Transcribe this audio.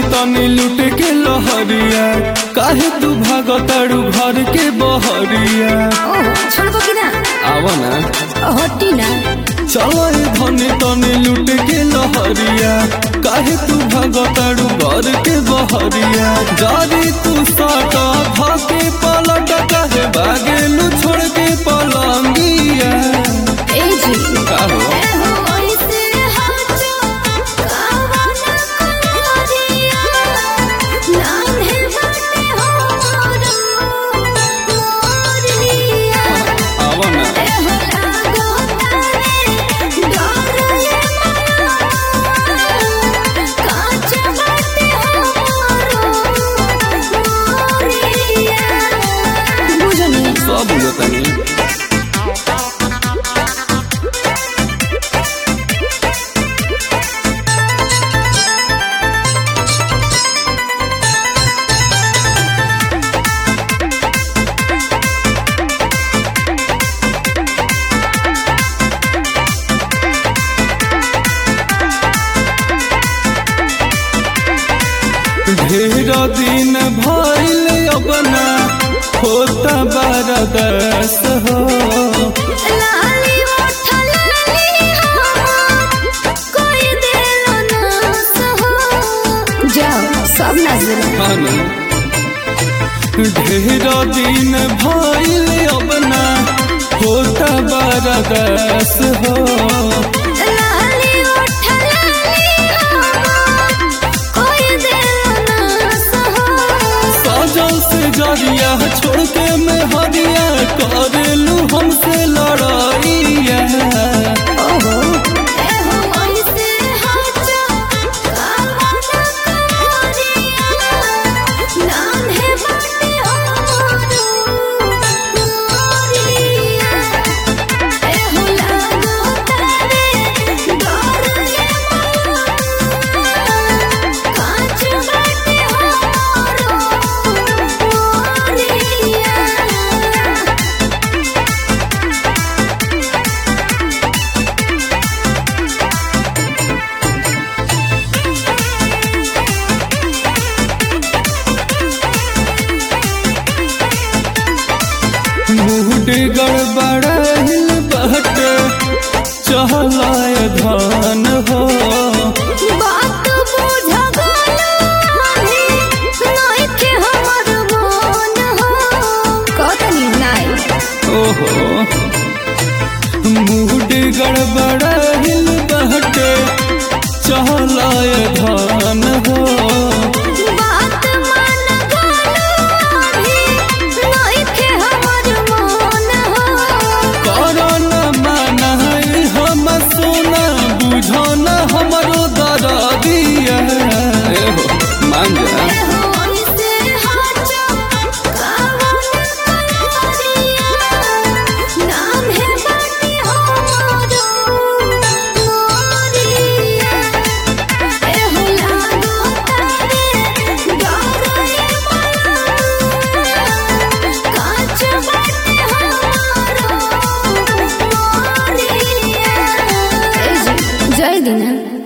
तनी लुट के लहरिया काहे तू भागताड़ू घर के बहरिया ओह छोड़बो कि ना आवा ना हटी ना चलो ए धनी तनी लुट के लहरिया काहे तू भागताड़ू घर के बहरिया जारी तू साटा भाके पलट काहे भागेलू छोड़ के पलंगिया ए जी का हो ए हो ऐसे हाचो कावा ना करिया नान्हे बाटे हो मोरिया आवा ना ए हो लागो तारे डोरले काच बाटे हो मोरिया बुझनी सब तनी ढेर दिन भइल अपना होता बरदस हो लाली ओठ लाली हो कोई दिल ना सहो जाओ सब नजर खाना ढेर दिन भइल अपना होता बरदस हो लाली ओठ लाली हो कोई दिल ना सहो सजल से जरिया छोड़ के मैं हरिया करेलू हमसे लड़ाइया ओहो ए हो ऐसे हाचो कावा ना करिया नान्हे बाटे हो मोरिया ए हो लागो तारे डोरले काच बाटे हो मोरिया मूड गड़बड़ाइल बहटे चहलाय धान हो बात बुझ गलाही नइखे हमर मन हो कतनी नाई ओहो मूड गड़बड़ाइल बहटे चहलाय धान हो बात मान गलाही नइखे हमर मन हो करन मानाई हम सोना बुझन हमरो दरदिया एहो मान जा एहो ऐसे हाचो कावा ना करिया नाम है बाटी हो मोरिया एहो लागो तारे डोरले काच बाटे हो मोरिया जय दिना